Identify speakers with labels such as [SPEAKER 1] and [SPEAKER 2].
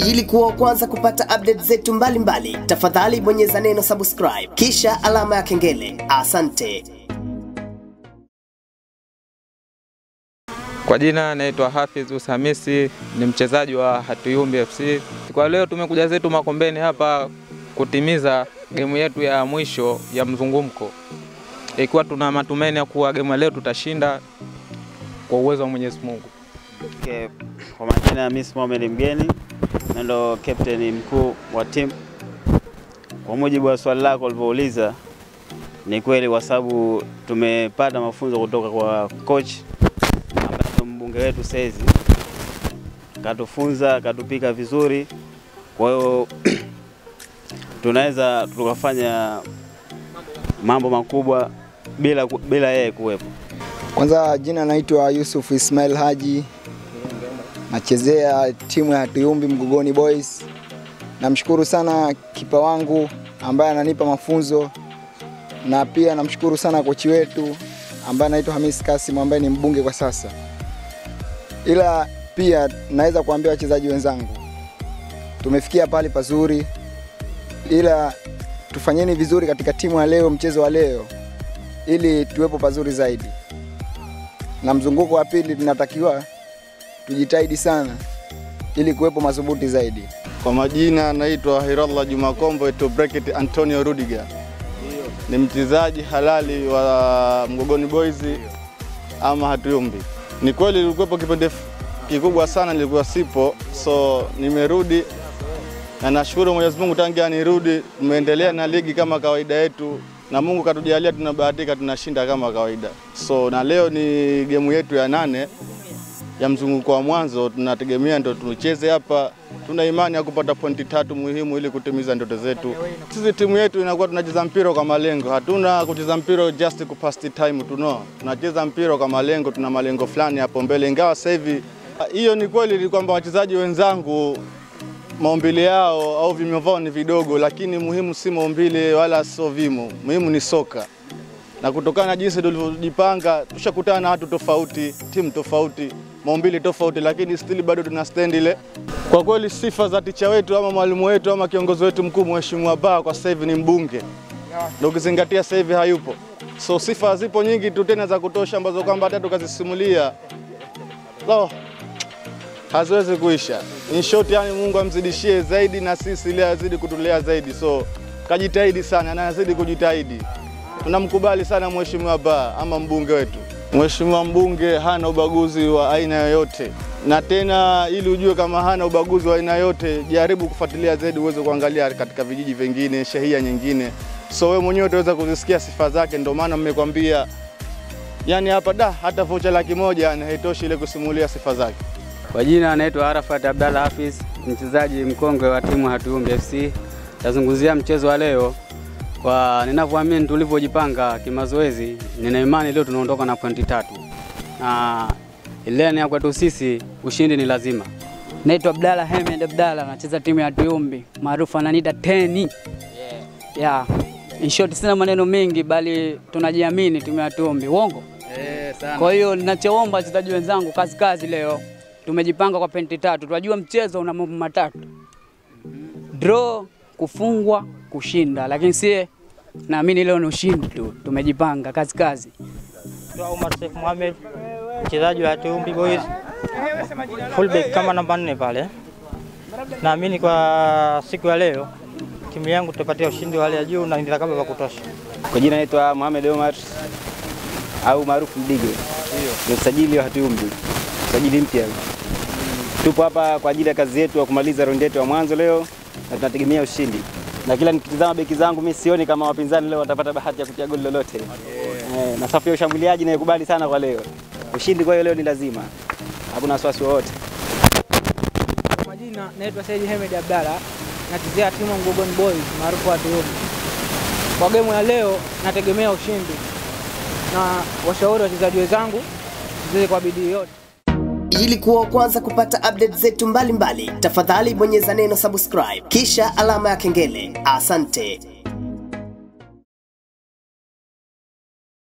[SPEAKER 1] Ili kuwa wa kwanza kupata update zetu mbalimbali, tafadhali bonyeza neno subscribe kisha alama ya kengele. Asante.
[SPEAKER 2] Kwa jina naitwa Hafiz Ushamisi, ni mchezaji wa Hatuyumbi FC. Kwa leo tumekuja zetu Makombeni hapa kutimiza gemu yetu ya mwisho ya mzungumko, ikiwa tuna matumaini ya kuwa gemu ya leo tutashinda kwa uwezo wa Mwenyezi Mungu.
[SPEAKER 3] Okay. Kwa majina Miss Mohamed Mgeni na ndo captain mkuu wa timu. Kwa mujibu wa swali lako ulivyouliza, ni kweli kwa sababu tumepata mafunzo kutoka kwa coach ambaye ndo mbunge wetu saizi, katufunza katupika vizuri, kwa hiyo tunaweza tukafanya mambo makubwa bila bila yeye kuwepo.
[SPEAKER 4] Kwanza jina naitwa Yusuf Ismail Haji, nachezea timu ya Tuyumbi Mgogoni Boys. Namshukuru sana kipa wangu ambaye ananipa mafunzo na pia namshukuru sana kochi wetu ambaye anaitwa Hamis Kasim ambaye ni mbunge kwa sasa. Ila pia naweza kuambia wachezaji wenzangu, tumefikia pale pazuri, ila tufanyeni vizuri katika timu ya leo, mchezo wa leo, ili tuwepo pazuri zaidi na mzunguko wa pili tunatakiwa tujitahidi sana ili kuwepo madhubuti zaidi.
[SPEAKER 5] Kwa majina naitwa Hirallah Juma Kombo to bracket Antonio Rudiger. Ni mchezaji halali wa Mgogoni Boys ama Hatuyumbi. Ni kweli nilikuwepo kipindi kikubwa sana nilikuwa sipo, so nimerudi na nashukuru Mwenyezi Mungu tangia nirudi, tumeendelea na ligi kama kawaida yetu na Mungu katujalia, tunabahatika tunashinda kama kawaida. So na leo ni gemu yetu ya nane ya mzunguko wa mwanzo, tunategemea ndo tucheze hapa. Tuna imani ya kupata pointi tatu muhimu ili kutimiza ndoto zetu. Sisi timu yetu inakuwa tunacheza mpira kwa malengo, hatuna kucheza mpira just ku pass the time tuno, tunacheza mpira kwa malengo, tuna malengo fulani hapo mbele, ingawa sasa hivi hiyo ni kweli ni kwamba wachezaji wenzangu maumbile yao au vimo vyao ni vidogo, lakini muhimu si maumbile wala sio vimo, muhimu ni soka. Na kutokana na jinsi tulivyojipanga, tushakutana na watu tofauti, timu tofauti, maumbile tofauti, lakini still bado tuna stand ile. Kwa kweli sifa za ticha wetu ama mwalimu wetu ama kiongozi wetu mkuu Mheshimiwa Baa kwa sasa hivi ni mbunge, na ukizingatia sasa hivi hayupo, so sifa zipo nyingi tu tena za kutosha ambazo kwamba hata tukazisimulia so, haziwezi kuisha. In short, yani Mungu amzidishie zaidi na sisi ili azidi kutulea zaidi, so kajitahidi sana na azidi kujitahidi. Tunamkubali sana Mheshimiwa Baa ama mbunge wetu. Mheshimiwa mbunge hana ubaguzi wa aina yoyote, na tena ili ujue kama hana ubaguzi wa aina yoyote, jaribu kufuatilia zaidi uweze kuangalia katika vijiji vingine, shehia nyingine, so wewe mwenyewe utaweza kuzisikia sifa zake. Ndio maana mmekwambia, yani hapa da hata vocha laki moja yani haitoshi ile kusimulia sifa zake.
[SPEAKER 6] Kwa jina anaitwa Arafat Abdalla Hafiz, mchezaji mkongwe wa timu Hatuyumbi FC. Tazungumzia mchezo wa leo. Kwa ninavyoamini tulivyojipanga kimazoezi, nina imani leo tunaondoka na pointi tatu, na ileni ya kwetu sisi ushindi ni lazima.
[SPEAKER 7] Naitwa Abdalla Hemed Abdalla, nacheza timu ya Tuyumbi, maarufu ananiita Teni. Yeah. Yeah. In short, sina maneno mengi bali tunajiamini timu ya Tuyumbi. Uongo?
[SPEAKER 6] Eh, sana.
[SPEAKER 7] Kwa hiyo ninachoomba wachezaji wenzangu, kazi kazi leo. Tumejipanga kwa penti tatu. Tunajua mchezo una mambo matatu: draw, kufungwa, kushinda. Lakini sie naamini leo ni ushindi tu. Tumejipanga kazi kazi.
[SPEAKER 8] Omar Sheikh Mohamed, mchezaji wa Hatuyumbi Boys, fullback kama namba nne pale. Naamini kwa siku ya leo timu yangu tutapatia ushindi wa hali ya juu na nitakaba vya kutosha.
[SPEAKER 9] Kwa jina naitwa Mohamed Omar au maarufu Mdige, ni usajili wa Hatuyumbi, usajili mpya. Tupo hapa kwa ajili ya kazi yetu ya kumaliza raundi yetu ya mwanzo leo na tunategemea ushindi, na kila nikitizama beki zangu mimi sioni kama wapinzani leo watapata bahati ya kutia goli lolote. Eh, na safu ya ushambuliaji naikubali sana kwa leo, ushindi kwa hiyo leo ni lazima, hakuna wasiwasi wowote.
[SPEAKER 10] Kwa majina naitwa Said Hemed Abdalla, nachezea timu Mgogoni Boys maarufu Hatuyumbi. Kwa gemu ya leo nategemea ushindi na washauri wachezaji wenzangu tucheze kwa bidii yote.
[SPEAKER 1] Ili kuwa wa kwanza kupata update zetu mbalimbali, tafadhali bonyeza neno subscribe kisha alama ya kengele. Asante.